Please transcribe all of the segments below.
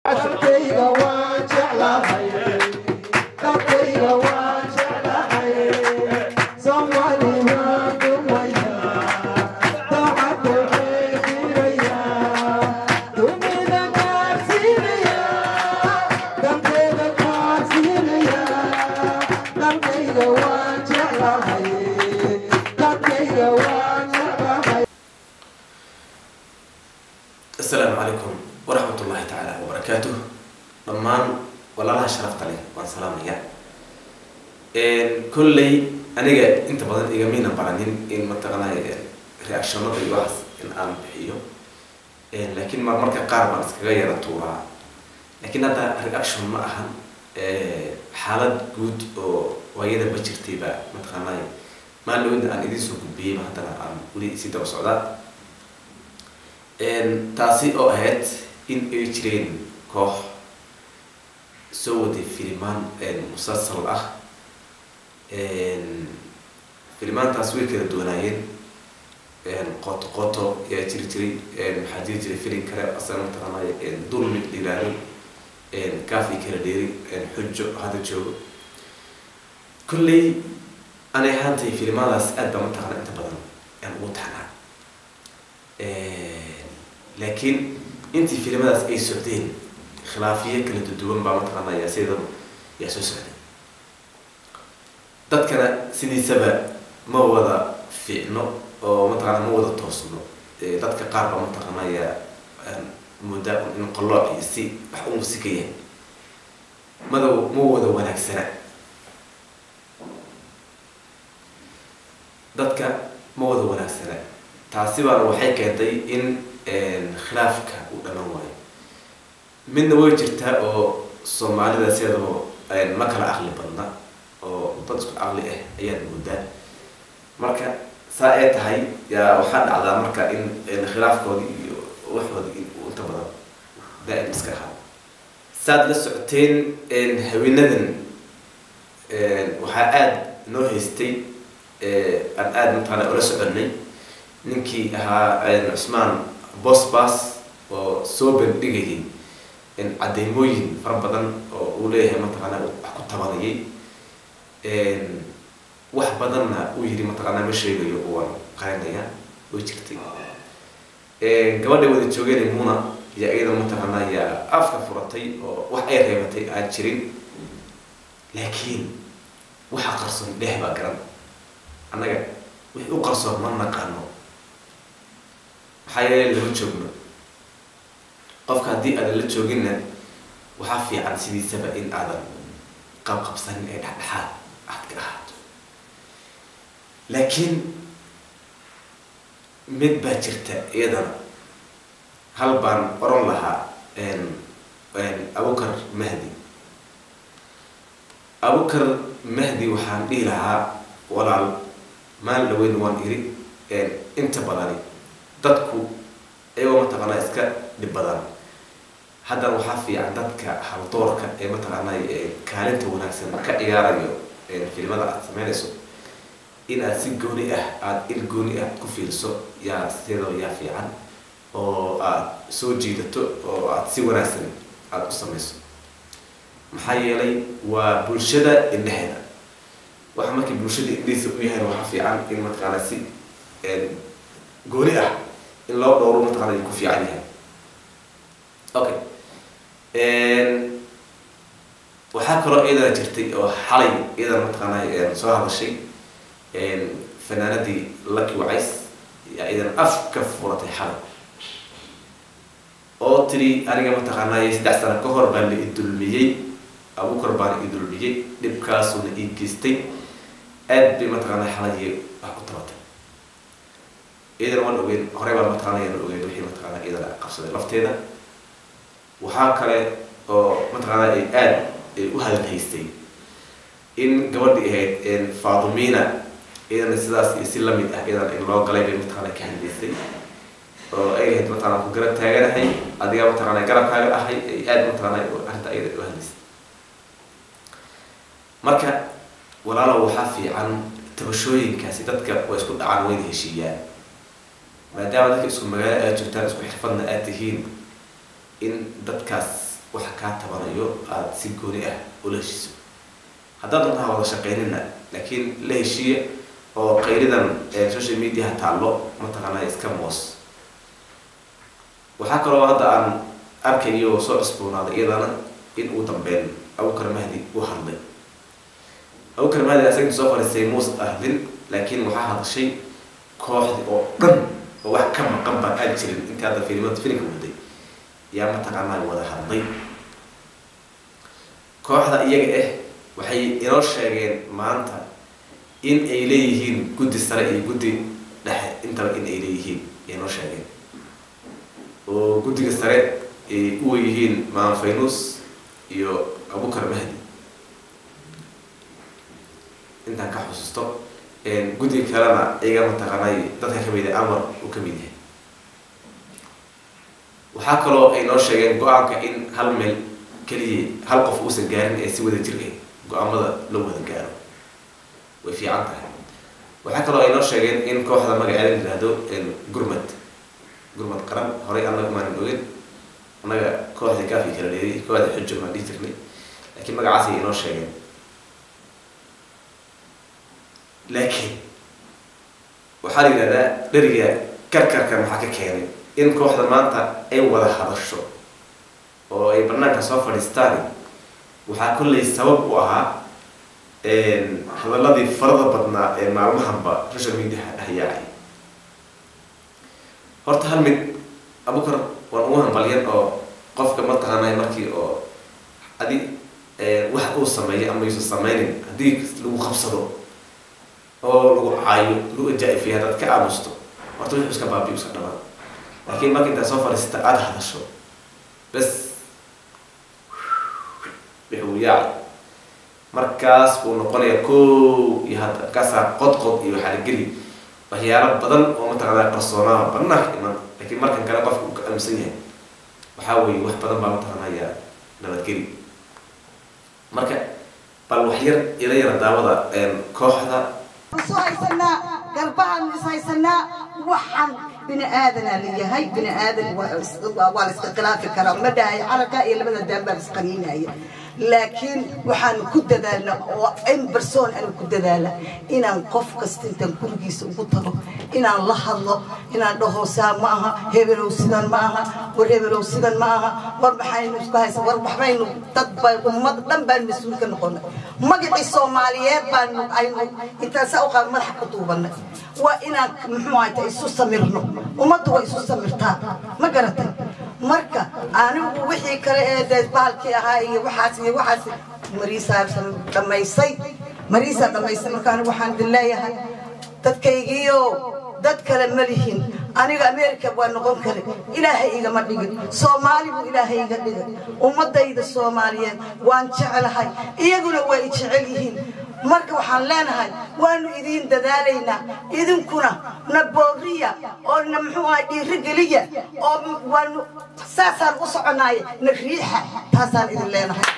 Dalkayga waan jeclahay dalkayga waan jeclahay Soomaali waan dumaya daacadda xeediraya dunida gaarsiinaya dalkayga gaarsiinaya dalkayga waan jeclahay dalkayga waan jeclahay asalaamu calaykum waraxmat ullahi tacaala wabarakaatuh dhammaan walaalaha sharafta leh waan salaamaya kolley aniga inta badan igamina baranin in mataqanay reactionada iyo waxaas in aan bixiyo laakiin mar marka qaar baan iskaga yara tuuraa laakiin hadda reaction ma ahan xaalad guud oo waayada ma jirtayba mataqanay maalowda aan idiin soo gudbiyeyba haddana aan weli sii daba socdaa taasi oo ahayd in ay jireen koox soo waday filimaan musalsal ah filimaantaas way kala duwanaayeen qoto qoto ayaa jiri jiray maxaa jiri jiray filim kale asana mataqaanay dulmi la yiraahdo kaafi kala dheeri xujo hadda joogo kolley anay ahaantay filimaadaas aad baa mataqaana inta badan aan ugu taxnaa laakiin intii filimadaas ay socdeen khilaafiyo kala duduwan baa mataqaanaya sidaba yaa soo socday dadkana sidiisaba ma wada fiicno oo mataqaana ma wada toosno dadka qaar baa mataqaanaya mudda in qallooc iyo si wax u musika yahay mada ma wada wanaagsana dadka ma wada wanaagsana taasi baana waxay keentay in khilaafka uu dhaman waayo midna way jirtaa oo soomaalida sideedaba ma kala caqli badna oo dad isku caqli ah ayaad moodaa marka saa ay tahay yaa waxaa dhacdaa marka in khilaafkoodii iyo waxoodii uu inta badan daa'im iska ahaa saad la socoteen haweenadan waxaa aada noo haystay aan aada mataqaana ula soconay ninkii ahaa cusmaan bosbas oo soo bandhigayay cadeymooyin fara badan oo uu leeyahay mataqaana wax ku tabanayay wax badanna uu yidhi mataqaana ma sheegayo waan qarinaya way jirtay gabadha wada joogeen muna iyo iyada mataqaana yaa afka furatay oo wax ay reebatay aan jirin laakiin waxa qarsoon dheeh baa garan annaga wixii u qarsoon ma naqaano maxaa yeele lama joogno qofka haddii aadan la jooginna waxaa fiican sidiisaba in aadan qabqabsanin ee dhexdhexaad aad ka ahaato laakiin mid baa jirta iyadana hal baan oran lahaa abukar mahdi abukar mahdi waxaan dhihi lahaa walaal maal dhaweyn waan iri inta badani dadku iyagoo mataqaanaa iska dhib badan haddana waxaa fiican dadka haldoorka ee mataqaanaa kaalinta wanaagsan ka ciyaarayo filimada aad sameynayso in aad si gooni ah aada il gooni ah ku fiiriso yaa sidoo yaa fiican oo aad soo jiidato oo aad si wanaagsan aada u samayso maxaa yeelay waa bulshada indheheeda waxa markii bulshada indhihiisa u yahay waxaa fiican in mataqaanaa si gooni ah in loo dhowro mataqaana ku fiican yahay okay waxaa kaloo iyadana jirtay oo xalay iyadana mataqaana soo hadashay fanaanadii lucky wacays yaa iyadana af ka furatay xalay oo tiri aniga mataqaanay saddex sano ka hor baa la idulmiyey abukar baana idulmiyey dhibkaasuna ii geystay aad bay mataqaanaa xalay wax ku tabatay iyadana waan ogeyn horey baa mataqaana yaan ogeyn wixii mataqaana iyadana qabsaday lafteeda waxaa kale oo mataqaana ay aada u hadal haystay in gabadhii ahayd faadumina iyadana sidaas iyo si lamid ah iyadana in loo galay bay mataqaana ka hadlaysay oo ay ahayd mataqaana ku garab taaganahay adiga mataqaana garabkaaga ahay ay aada mataqaana arrinta iyada u hadlaysay marka walaalow waxaa fiican tabashooyinkaasi dadka waa isku dhacaan wayna heshiiyaan maadaama dadka isku magaalo aad joogtaan isku xirfadna aad tihiin in dadkaas wax kaa tabanayo aada si gooni ah ula heshiiso haddaad doontaha wada shaqeynina laakiin la heshiiya oo qaylidan social mediaha taallo mataqaanaa iska moos waxaa kaloo hadda aan arkayo oo soo cusboonaaday iyadana in uu dambeyn abukar mahdi u hadlay abukar mahdi asaga soo fadhiistay muus ahdin laakiin waxaa hadashay kooxdi oo dhan oo wax ka maqan baan aan jirin intii hadda filimada filimka waday yaa mataqaanaa wada hadlay kooxda iyaga ah waxay inoo sheegeen maanta in ay leeyihiin guddi sare iyo guddi dhexe intaba in ay leeyihiin inoo sheegeen oo guddiga sare ay u yihiin maam faynus iyo abukar mahdi intaan ka xusuusto guddiga kalena iyaga mataqaanay dadka kamid ah amar uu kamid yahay waxaa kaloo ay noo sheegeen go-aanka in hal meel keliya hal qof uusan gaarin ee si wada jir ah go-aamada loo wada gaaro way fiican tahay waxaa kaloo ay noo sheegeen in kooxda magaceeda la yihahdo gurmad gurmad qaran horey annaga maanan ogin annaga kooxda gaafi kala leeday kooxda xujo maan dhihi jirnay laakiin magacaas ay inoo sheegeen laakiin waxaa la yidhahdaa dheriga karkarka maxaa ka keenay in kooxda maanta ay wada hadasho oo ay banaanka soo fadhiistaan waxaa kollay sabab u ahaa hadaladii farada badnaa ee maalmahanba social mediaha dhahyaacay horta hal mid abukar waan ugu hambalyan oo qofka mataqaanay markii oo adi wax uu sameeyo ama yuusan sameynin haddii lagu qabsado oo lagu caayo lagu ajaa-ifiyo haddaad ka aamusto horta wuxuu iska baabiyo iska dhamaan laakiin marka intaad soo fadhiisata aada hadasho bes wuxuu yaacay markaas buu noqonaya ko iyo hadda markaasaa qodqod iyo waxaa la geli waxyaalo badan oo mataqaanaa qarsoonaha banaanka iman laakiin markan kale qofka uu ka aaminsan yahay waxaa weeye wax badan baa mataqaanaya nabadgeli marka bal wax yar ila yara daawada kooxda isu haysanaa galbahaan is haysanaa waxaan bini aadanaa layahay bini aadan waa la iska khilaafi karaa ma dhahay carabka iyo labada daan baa isqaniinaya laakiin waxaan ku dadaalna oo in barsoon aan ku dadaala inaan qof kasta intaan gurigiisa ugu tago inaan la hadlo inaan dhaho saa ma aha hebelow sidan ma aha war hebelow sidan ma aha war maxaynu isku haysa war waxbaynu dad ba ummad dhan baan mas-uul ka noqonay magacii soomaaliyeed baanu aynu intaan saa u qaad madaxa ku duubanay waa inaan muxuu ahayta isu samirno ummaddu waa isu samirtaa ma garatay marka anigu wixii kale ee dee bahalkii ahaa iyo waxaas iyo waxaas mariisaa dhammaysay mariisaa dhammaysay marka anigu waxaan idin leeyahay dadkaygiiyo dad kale ma lihin aniga america waa noqon kare ilaahay igama dhigin soomaali buu ilaahay iga dhigay ummadayda soomaaliyeed waan jeclahay iyaguna waa i jecel yihiin marka waxaan leenahay waanu idiin dadaalaynaa idinkuna na booriya oo na muxuu ahay dhiirigeliya oo waanu saasaan u soconaaye na riixa taasaan idin leenahay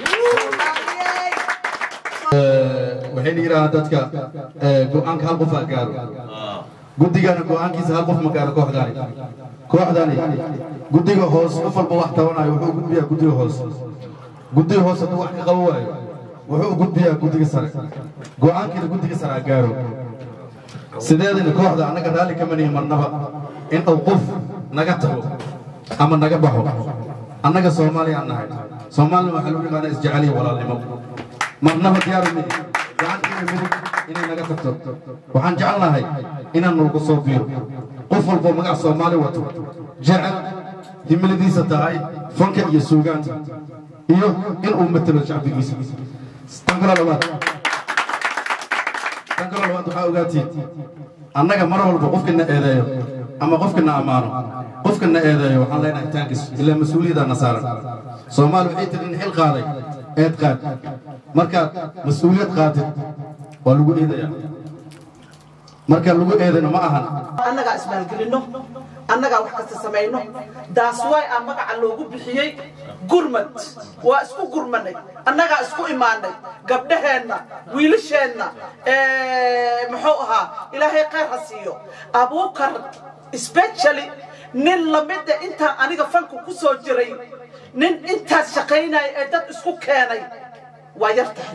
waxay la yidhaahdaa dadka go-aanka hal qof ha gaaro guddigana go-aankiisa hal qof ma gaaro kooxdani kooxdani guddiga hoos qof walba wax tabanayo wuxuu gudbiyaa guddiga hoos guddiga hoos hadduu wax ka qabo waayo wuxuu gudbiyaa guddiga sare go-aankiina guddiga sare ha gaaro sideedana kooxda annaga raalli kama nihin marnaba in uu qof naga tago ama naga baxo annaga soomaaliya aan nahay soomaalina waxaa lagu yaqaanaa isjeceliya walaalnimo marnaba diyaaru mihi gacantiina midig inay naga tagto waxaan jecelnahay inaan nalgu soo biiro qof walboo magac soomaali wato jecel himiladiisa tahay fanka iyo suugaanta iyo inuu matelo shacbigiisa tan kalo labaad tan kalo labaad waxaa ogaatiin annaga mar walba qofkina eedeeyo ama qofkina ammaano qofkina eedeeyo waxaan leenahay taangis ilaa mas-uuliyaddaana saaran soomaali waxay tiri in xil qaaday eed qaad markaad mas-uuliyad qaadid waa lagu eedayaa marka lagu eedayno ma ahan annagaa ismaalgelinno annagaa wax kasta samayno daas way aan magaca loogu bixiyey gurmad waa isku gurmanay annagaa isku imaanay gabdhaheenna wiilasheenna muxuu ahaa ilaahay khayr ha siiyo abuukar specially nin lamida intaan aniga fanka ku soo jiray nin intaas shaqaynaya ee dad isku keenay waa yar tahay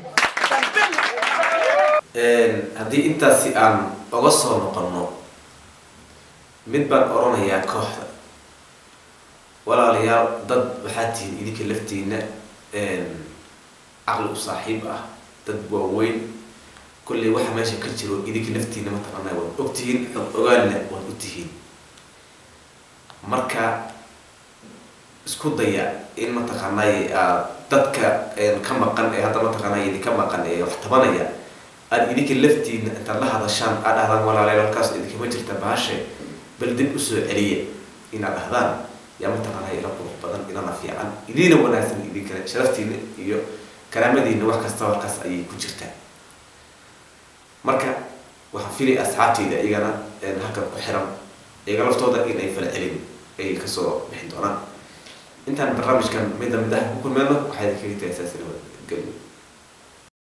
haddii intaasi aan oga soo noqonno mid baan oranayaa kooxda walaalayaal dad waxaa tihiin idinka laftiina caqli u saaxiib ah dad waaweyn kolley waxa meesha ka jiro idinka laftiina mataqaanaa waad ogtihiin xog ogaalna waad u tihiin marka isku daya in mataqaanay aad dadka ka maqan ee hadda mataqaanay idinka maqan ee wax tabanaya aad idinka laftiina intaad la hadashaan aad dhahdaan walaalayaal halkaas idinkama jirta bahashe bal dib usoo celiya inaad dhahdaan yaa mataqaanay ila qurux badan ilana fiican idiina wanaagsan idinkale sharaftiina iyo karaamadiina wax kastaba halkaas ayay ku jirtaa marka waxaan filay asxaabtayda iyagana halkan ku xiran iyaga laftooda in ay fala celin ay kasoo bixi doonaan intaan barnaamijkan midda mid ah ku kulmeyno waxaa idinkaga tagaysaa sila geliyo